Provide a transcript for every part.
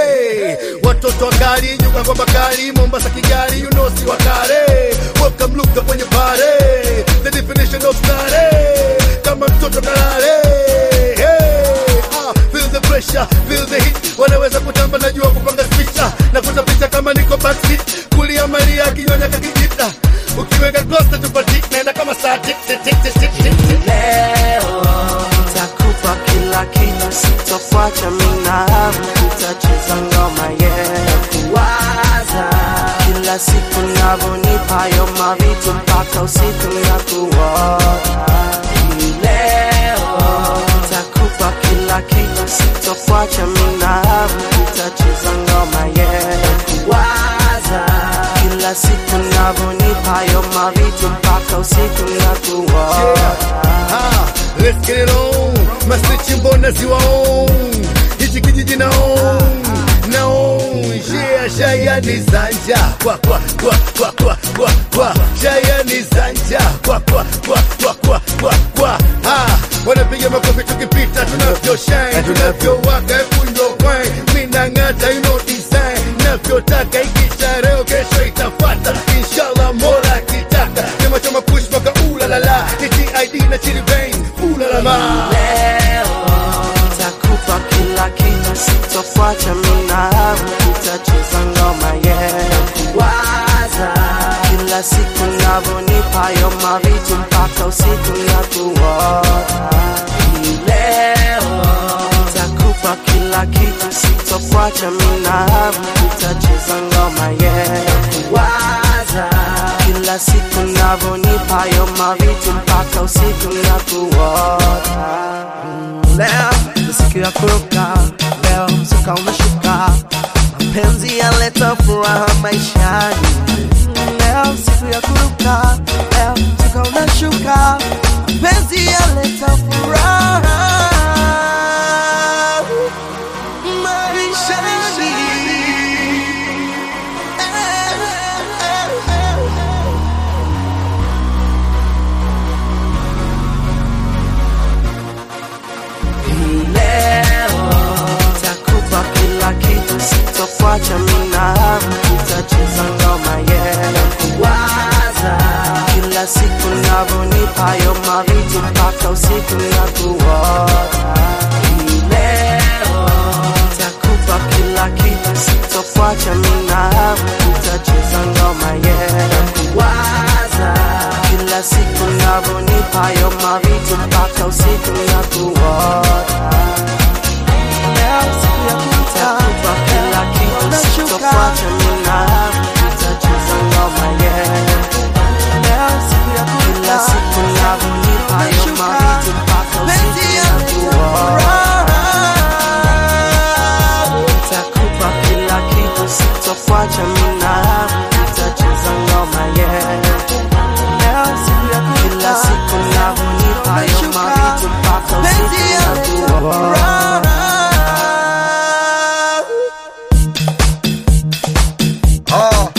watoto wakali nyuka kwa bakali Mombasa Kigali you know si wakale welcome luka kwenye pare the definition of stare kama mtoto kalale hey, ah, feel the pressure feel the heat wanaweza kutamba najua kupanga spicha na kutapisha kama niko backseat kulia Maria kinyonya kakijita ukiweka close tupati naenda kama saa tik tik tik tik tik tik leo takupa kila kitu, sitofuacha minahamu, tutacheza ngoma yeah, kuwaza kila siku navonipa yo mavitu mpaka usiku na kuota leo takupa kila kitu, sitofuacha minahamu, tutacheza ngoma yeah, kuwaza kila siku navonipa yo mavitu mpaka usiku na kuota Ah, let's get it on. Masnichi mbona ziwa on. Hichi kijiji na on. Na on. Yeah, shaya ni zanja. Kwa kwa kwa kwa kwa kwa kwa. Shaya ni zanja. Kwa kwa kwa kwa kwa kwa kwa. Ah, wanapiga makofi tukipita tunavyo shine. Tunavyowaka kundo wine. Mina ngata you know design. Navyotaka ikisha leo kesho itafata. Inshallah mola akitaka. Chama chama push mpaka ulalala. Ni TID na chili vein. Ulalala. leo takupa kila kitu, sitofuacha minahamu, tutacheza ngoma yeah, kuwaza kila siku navonipa yo mavitu mpaka usiku na kuota Hii leo takupa kila kitu, sitofuacha minahamu, tutacheza ngoma yeah, kuwaza kila siku navonipa yo mavitu mpaka usiku na kuota Leo ni siku ya kuruka, leo msuka umeshuka, mapenzi yaleta furaha maishani. Leo siku ya kuruka, leo msuka unashuka, mapenzi yaleta furaha maishani. Hii leo takupa kila kitu, sitofuacha minahamu, tutacheza ngoma yeah, kuwaza kila siku navonipa yo mavitu mpaka usiku na kuota. Hii leo takupa kila kitu, sitofuacha minahamu, tutacheza ngoma yeah, kuwaza kila siku navonipa yo mavitu mpaka usiku na kuota leo siku ya kutakupa kila kitu, sitofuacha minahamu, tutacheza ngoma yeah. Leo siku ya kila siku navonipa yo mavitu mpaka usiku na kuota Nitakupa kila kitu, sitofuacha minahamu, tutacheza ngoma yeah. Leo siku ya kila siku navonipa yo mavitu mpaka usiku na kuota Ah.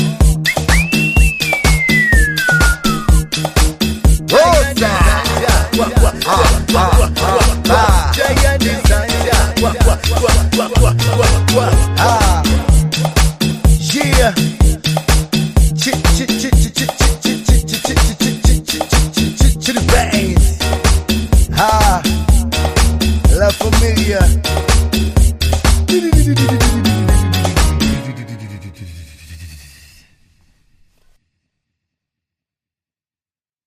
Rosa. Kwa kwa kwa kwa kwa kwa. Shaya ni zanja. Kwa kwa kwa kwa kwa kwa kwa. Ah. Yeah. Chi chi chi chi chi chi chi chi chi chi chi chi chi chi chi chi the veins. Ah. La familia.